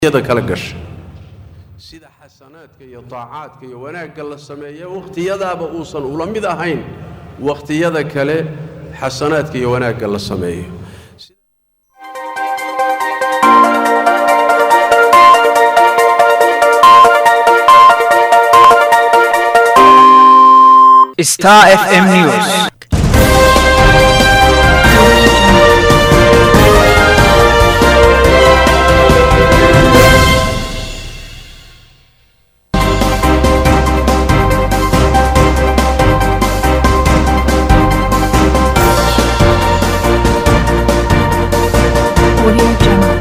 yada kala gasha sida xasanaadka iyo taacaadka iyo wanaagga la sameeya wakhtiyadaaba uusan ula mid ahayn wakhtiyada kale xasanaadka iyo wanaagga la sameeyo Star FM News. Audio Jungle.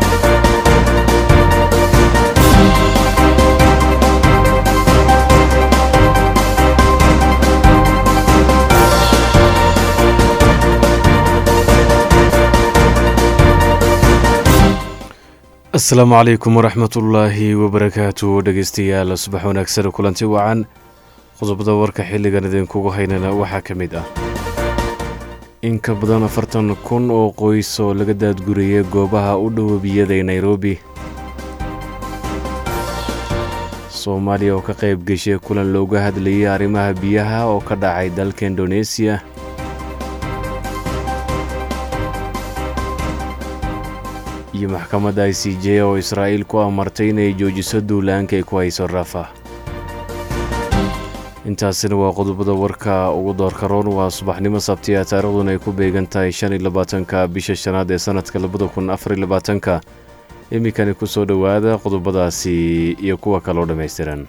asalaamu calaykum waraxmatullaahi wabarakaatu dhegeystayaal subax wanaagsan kulanti wacan qodobada warka xilligan idinkugu haynana waxaa ka mid ah in ka badan afartan kun oo qoys oo laga daadguriyay goobaha u dhow webiyada ee nairobi soomaaliya oo ka qayb geshay kulan looga hadlayay arrimaha biyaha oo ka dhacay dalka indoneesiya iyo maxkamadda i c j oo israa'iil ku amartay inay joojiso duulaanka ay ku hayso rafa intaasina waa qodobada warka ugu doorka roon waa subaxnimo sabtiya taariikhduna ay ku beegan tahay shan iyo labaatanka bisha shanaad ee sanadka labada kun afar iyo labaatanka iminkani ku soo dhowaada qodobadaasi iyo kuwa kaloo dhammaystiran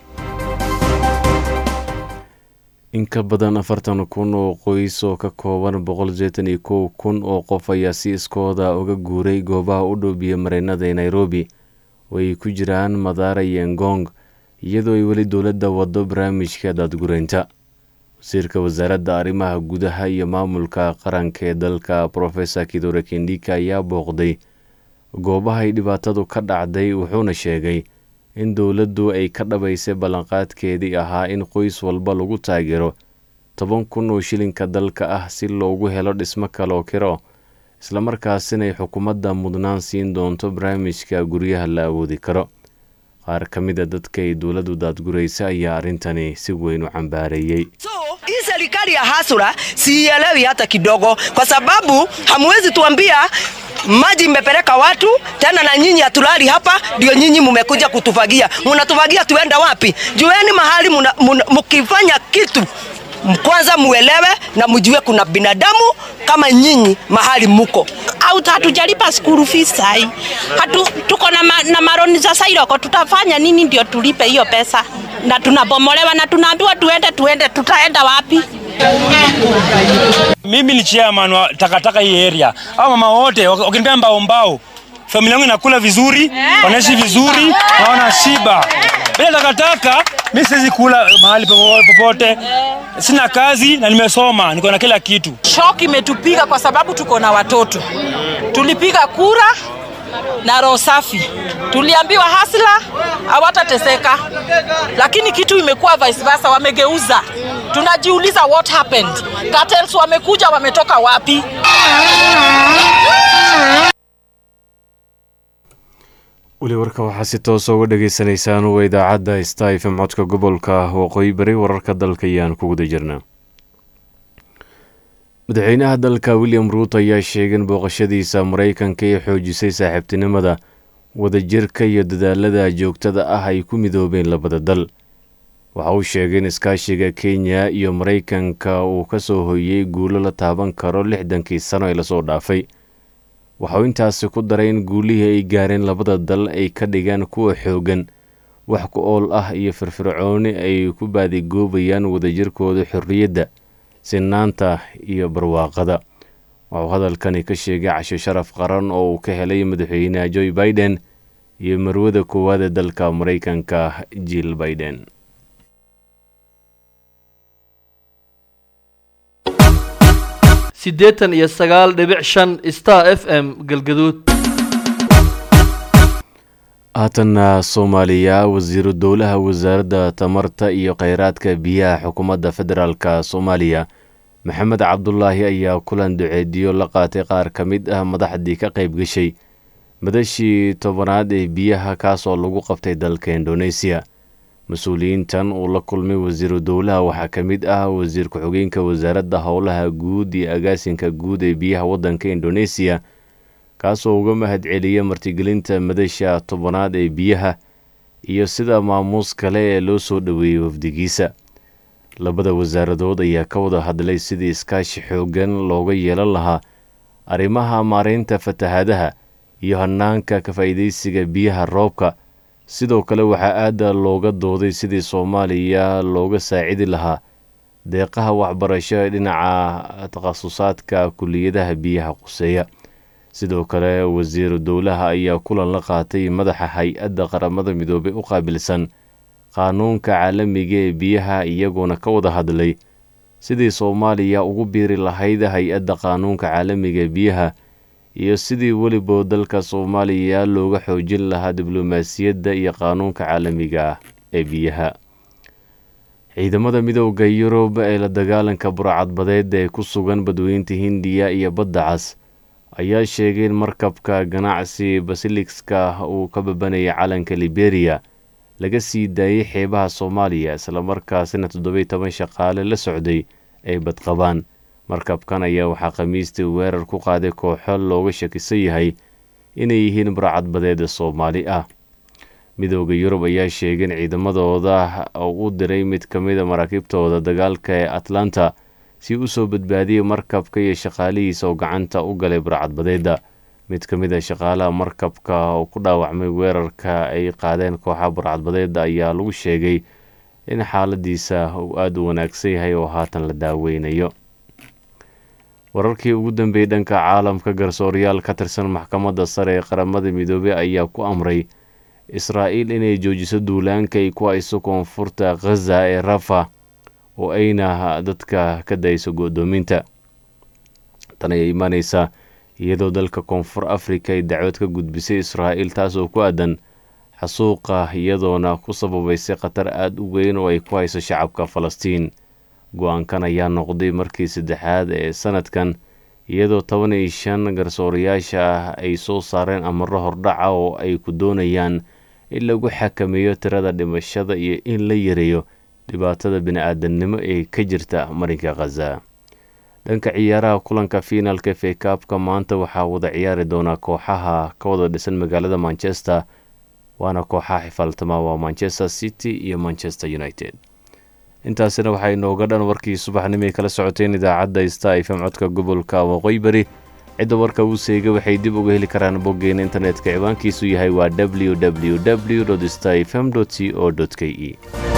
in ka badan afartan kun oo qoys oo ka kooban boqol seetan iyo kow kun oo qof ayaa si iskooda uga guuray goobaha u dhow biyo mareennada ee nairobi oo ay ku jiraan madaara iyo ngong iyadoo ay weli dowladda waddo barnaamijka daadgureynta wasiirka wasaaradda arrimaha gudaha iyo maamulka qaranka ee dalka profesor kidore kendika ayaa booqday goobaha ay dhibaatadu ka dhacday wuxuuna sheegay in dowladdu ay ka dhabaysay ballanqaadkeedii ahaa in qoys walba lagu taageero toban kun oo shilinka dalka ah si loogu helo dhismo kaloo kiro islamarkaasina ay xukuumadda mudnaan siin doonto barnaamijka guryaha la awoodi karo qaar ka mid a dadka ay dowladdu daadguraysa ayaa arrintani si weyn u cambaareeyey So hii serikali ya hasura siielewi hata kidogo, kwa sababu hamwezi tuambia maji imepeleka watu tena, na nyinyi hatulali hapa, ndio nyinyi mumekuja kutufagia. Munatufagia tuenda wapi? Jueni mahali muna- muna- mkifanya kitu kwanza muelewe na mjue kuna binadamu kama nyinyi mahali muko. au hatujalipa school fees sai. Hatu, tuko na, ma, na maroni za Sairoko, tutafanya nini ndio tulipe hiyo pesa? Na tunabomolewa na tunaambiwa tuende tuende, tutaenda wapi? Mimi ni chairman wa takataka hii area. Hao mama wote wak- wakinipea mbao mbao, familia yangu inakula vizuri, wanaishi vizuri, na wana shiba. Bila takataka mimi siwezi kula mahali popo- popote. Sina kazi na nimesoma, niko na kila kitu. Shock imetupiga kwa sababu tuko na watoto. Tulipiga kura na roho safi, tuliambiwa hasla hawatateseka, lakini kitu imekuwa vice versa, wamegeuza. Tunajiuliza what happened? Cartels wamekuja, wametoka wapi? weli warka waxaa si toosa uga dhagaysanaysaan waa idaacadda sta fm codka gobolka waqooyi bari wararka dalka ayaan ku guda jirnaa madaxweynaha dalka william ruut ayaa sheegay in booqashadiisa maraykanka ay xoojisay saaxiibtinimada wadajirka iyo dadaalada joogtada ah ay ku midoobeen labada dal waxa uu sheegay in iskaashiga kenya iyo maraykanka uu ka soo hoyey guulo la taaban karo lixdankii sano ee lasoo dhaafay waxa uu intaasi ku daray in guulihii ay gaareen labada dal ay ka dhigaan kuwa xooggan wax ku ool ah iyo firfircooni ay ku baadigoobayaan wadajirkooda xorriyadda sinaanta iyo barwaaqada waxauu hadalkani ka sheegay casho sharaf qaran oo uu ka helay madaxweynaha joe biden iyo marwada koowaad ee dalka maraykanka jill biden siddeetan iyo sagaal dhibic shan star f m galgaduud haatanna soomaaliya wasiiru dowlaha wasaaradda tamarta iyo kheyraadka biyaha xukuumadda federaalka soomaaliya maxamed cabdulaahi ayaa kulan duceediyo la qaatay qaar ka mid ah madaxdii ka qayb gashay madashii tobanaad ee biyaha kaasoo lagu qabtay dalka indoneesiya mas-uuliyiintan uu la kulmay wasiiru dowlaha waxaa ka mid ah wasiir ku-xigeenka wasaaradda howlaha guud iyo agaasinka guud ee biyaha waddanka indoneesiya kaasoo uga mahad celiya martigelinta madasha tobanaad ee biyaha iyo sida maamuus kale ee loo soo dhoweeyey wafdigiisa labada wasaaradood ayaa ka wada hadlay sidii iskaashi xooggan looga yeelan lahaa arrimaha maareynta fatahaadaha iyo hanaanka ka faa'iidaysiga biyaha roobka sidoo kale waxaa aada looga dooday sidii soomaaliya looga saacidi lahaa deeqaha waxbarasho ee dhinaca takhasusaadka kuliyadaha biyaha quseeya sidoo kale wasiiru dowlaha ayaa kulan la qaatay madaxa hay-adda qaramada midoobay u qaabilsan qaanuunka caalamiga ee biyaha iyagoona ka wada hadlay sidii soomaaliya ugu biiri lahayd hay-adda qaanuunka caalamiga ee biyaha iyo sidii weliba dalka soomaaliya looga xoojin lahaa diblomaasiyadda iyo qaanuunka caalamiga ah ee biyaha ciidamada midooda yurub ee la dagaalanka burcadbadeed ee ku sugan badweynta hindiya iyo badda cas ayaa sheegay in markabka ganacsi basilixka uu ka babanayay calanka liberiya laga sii daayey xeebaha soomaaliya islamarkaasina toddobiy toban shaqaale la socday ay badqabaan markabkan ayaa waxaa khamiistii weerar ku qaaday kooxo looga shakisan yahay inay yihiin burcadbadeeda soomaali ah midooda yurub ayaa sheegay in ciidamadooda u diray mid ka mida maraakiibtooda dagaalka ee atlanta si u soo badbaadiyey markabka iyo shaqaalihiisa oo gacanta u galay burcadbadeeda mid ka mid a shaqaalaha markabka oo ku dhaawacmay weerarka ay qaadeen kooxa burcadbadeeda ayaa lagu sheegay in xaaladiisa uu aada u wanaagsan yahay oo haatan la daaweynayo wararkii ugu dambeeyey dhanka caalamka garsooryaal ka tirsan maxkamadda sare ee qaramada midoobey ayaa ku amray israa'iil inay joojiso duulaanka ay ku hayso koonfurta khaza ee rafa oo ayna dadka ka dayso go-doominta tan ayaa imaaneysaa iyadoo dalka koonfur afrika ay dacwad ka gudbisay israa'iil taas oo ku aadan xasuuqa iyadoona ku sababaysay khatar aada u weyn oo ay ku hayso shacabka falastiin go-aankan ayaa noqday markii saddexaad ee sanadkan iyadoo toban iyo shan garsoorayaasha ah ay soo saareen amaro hordhaca oo ay ku doonayaan in lagu xakameeyo tirada dhimashada iyo in la yareeyo dhibaatada bini-aadamnimo ee ka jirta marinka khaza dhanka ciyaaraha kulanka fiinaalka fekaabka maanta waxaa wada ciyaari doonaa kooxaha ka wada dhisan magaalada manchester waana kooxaha xifaaltama waa manchester city iyo manchester united intaasina waxaa inooga dhan warkii subaxnimo ay kala socoteen idaacadda sta ifm codka gobolka waqooyi bari cidda warka uu seega waxay dib uga heli karaan boggeena internetka ciwaankiisu yahay waa w w w sta fm c o k e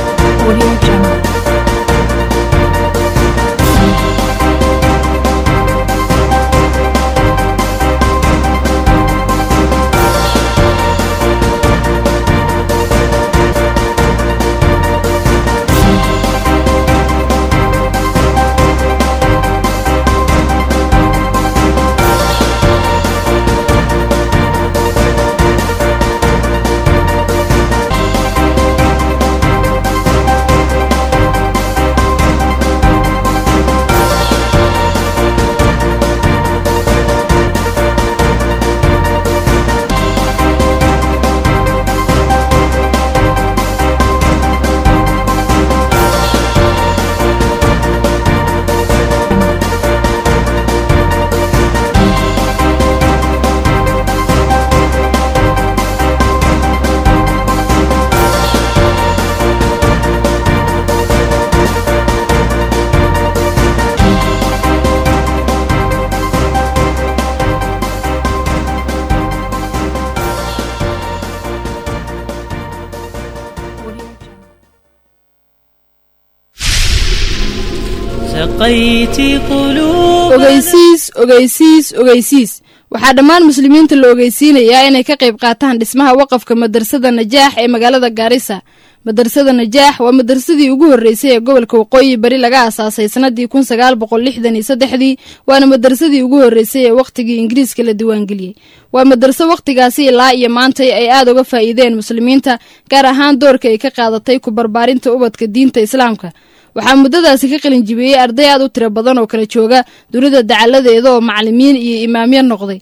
ogeysiis ogeysiis ogeysiis waxaa dhammaan muslimiinta la ogeysiinayaa inay ka qayb qaataan dhismaha waqafka madrasada najaax ee magaalada gaarisa madrasada najaax waa madrasadii ugu horreysay ee gobolka waqooyi bari laga aasaasay sanadii kun sagaal boqol lixdan iyo saddexdii waana madrasadii ugu horreysay ee wakhtigii ingiriiska la diiwaangeliyey waa madraso wakhtigaasi ilaa iyo maantay ay aad uga faa'iideen muslimiinta gaar ahaan doorka ay ka qaadatay ku barbaarinta ubadka diinta islaamka waxaa muddadaasi ka qalin jibiyey arday aad u tiro badan oo kala jooga dunida dacaladeeda oo macalimiin iyo imaamyo noqday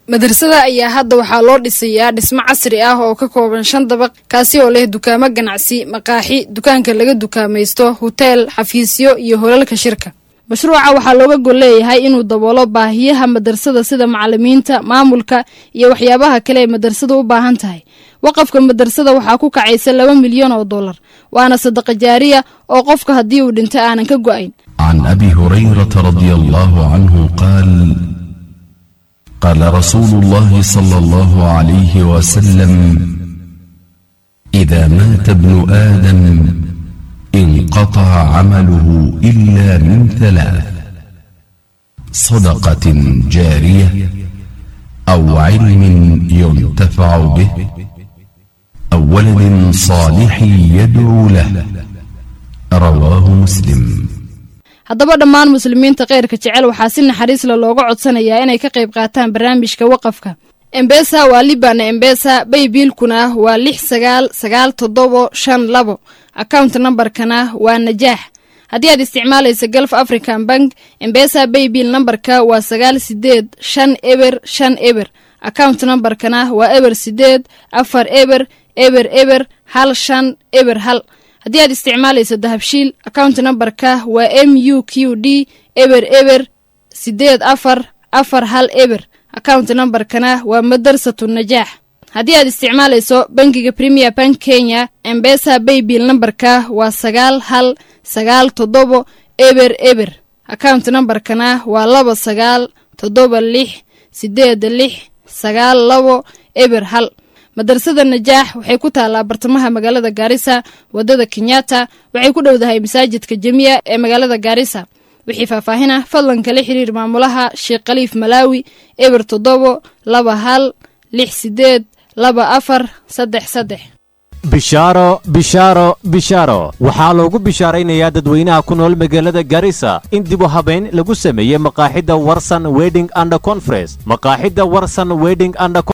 madrasada ayaa hadda waxaa loo dhisayaa dhismo casri ah oo ka kooban shan dabaq kaasi oo leh dukaamo ganacsi maqaaxi dukaanka laga dukaamaysto huteel xafiisyo iyo holalka shirka mashruuca waxaa looga gol leeyahay inuu daboolo baahiyaha madrasada sida macalimiinta maamulka iyo waxyaabaha kale ee madrasada u baahan tahay waqafka madrasada waxaa ku kacaysa laba milyan oo dollar waana sadaqa jaariya oo qofka haddii uu dhinto aanan ka go'ayn عن ابي هريره رضي الله عنه قال قال رسول الله صلى الله عليه وسلم اذا مات ابن ادم انقطع عمله الا من ثلاث صدقه جاريه او علم ينتفع به او ولد صالح يدعو له رواه مسلم haddaba dhammaan muslimiinta kheyrka jecel waxaa si naxariis le looga codsanayaa inay ka qayb qaataan barnaamijka waqafka embesa waa libana embesa baybiilkuna waa lix sagaal sagaal toddobo shan labo account nambarkana waa najaax haddii aad isticmaalaysa galf african bank embesa baybiil nambarka waa sagaal sideed shan eber shan eber account nambarkana waa eber sideed afar eber eber eber hal shan eber hal haddii aad isticmaalayso dahabshiil account nambarka waa m u q d eber eber sideed afar afar hal eber account nambarkana waa madarsatu najaax haddii aad isticmaalayso bangiga premier bank kenya embesa baybill nambarka waa sagaal hal sagaal toddobo eber eber account nambarkana waa laba sagaal toddoba lix sideed lix sagaal labo eber hal madrasada najaax waxay ku taallaa bartamaha magaalada gaarisa wadada kenyatta waxay ku dhowdahay masaajidka jemiya ee magaalada gaarisa wixii faahfaahin ah fadlan kala xiriir maamulaha sheekh khaliif malaawi eber toddobo laba hal lix sideed laba afar saddex saddex bishaaro bishaaro bishaaro waxaa loogu bishaaraynayaa dadweynaha ku nool magaalada garissa in dib u habayn lagu sameeyey maqaaxidda warsan wedding and conference maqaaxidda warsan wedding and